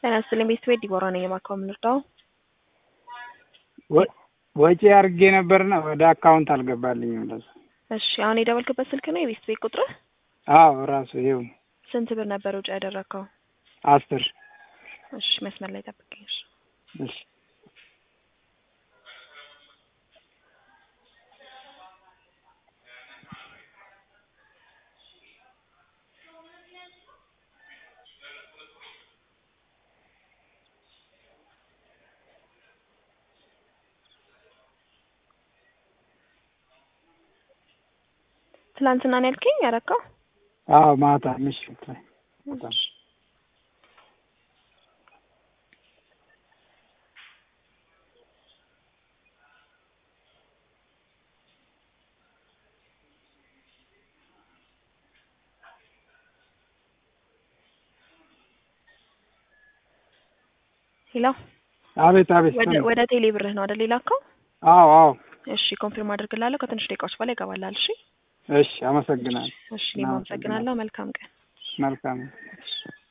ጤና ይስጥልኝ ቤተሰቤ ዲቦራ ነኝ። የማካው የምንርዳው ወጪ አድርጌ ነበርና ወደ አካውንት አልገባልኝም። ለዛ እሺ፣ አሁን የደወልክበት ስልክ ነው የቤተሰቤ ቁጥርህ? አዎ ራሱ ይኸው ስንት ብር ነበር ውጭ ያደረግከው? አስር እሺ፣ መስመር ላይ ጠብቀኝ። እሺ እሺ ትላንትና ነው ያልከኝ ያረካው? አዎ ማታ ምሽት ላይ በጣም ሄሎ፣ አቤት አቤት ወደ ወደ ቴሌ ብርህ ነው አይደል የላከው? አዎ አዎ እሺ፣ ኮንፊርም አድርግላለሁ። ከትንሽ ደቂቃዎች በኋላ ይገባላል። እሺ እሺ አመሰግናለሁ እሺ፣ እኔም አመሰግናለሁ። መልካም ቀን። መልካም